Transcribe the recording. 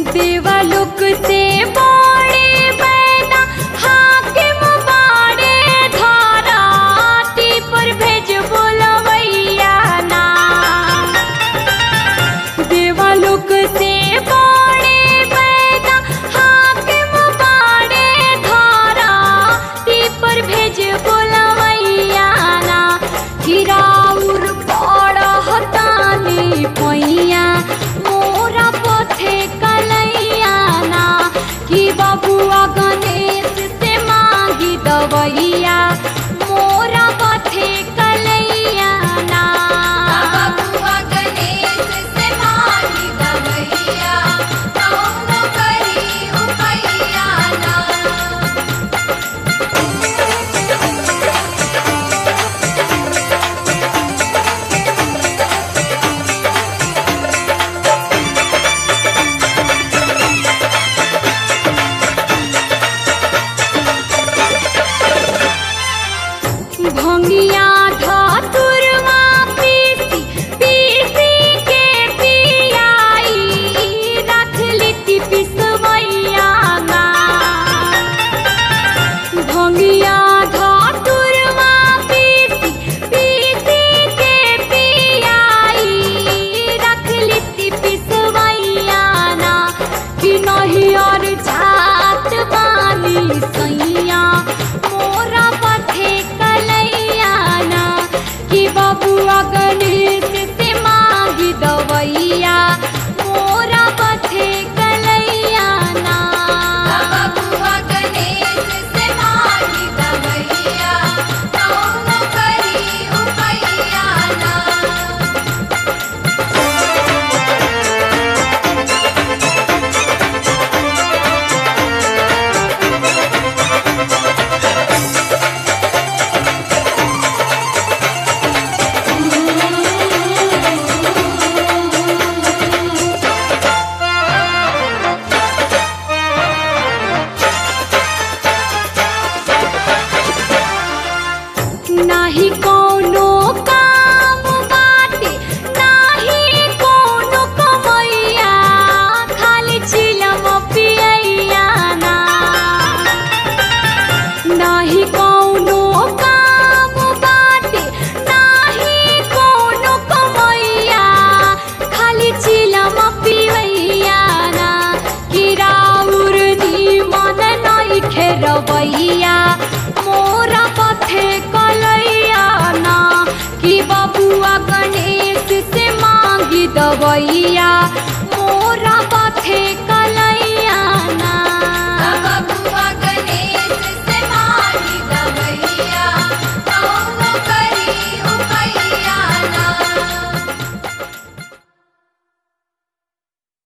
देवलोक से बड़े बैना हाकिम बाड़े धराती पर भेज बोलवैया ना देवलोक से बड़े बैना हाकिम बाड़े धराती पर भेज बोलवैया ना गिराउर पड़हतानी पैया मोरा पथे कलैया ना कि बबुआ गणेश से मांगी दवैया मोरा पथे कलैया ना बबुआ गणेश से मांगी दवैया कौनो करी उपैया ना भंगिया धतुरमा पीसी पीसी के पियाई रख लिट्टी पिसवैया ना भंगिया धतुरमा पीसी पीसी के पियाई रख लिट्टी पिसवैया ना कि नहीं और झा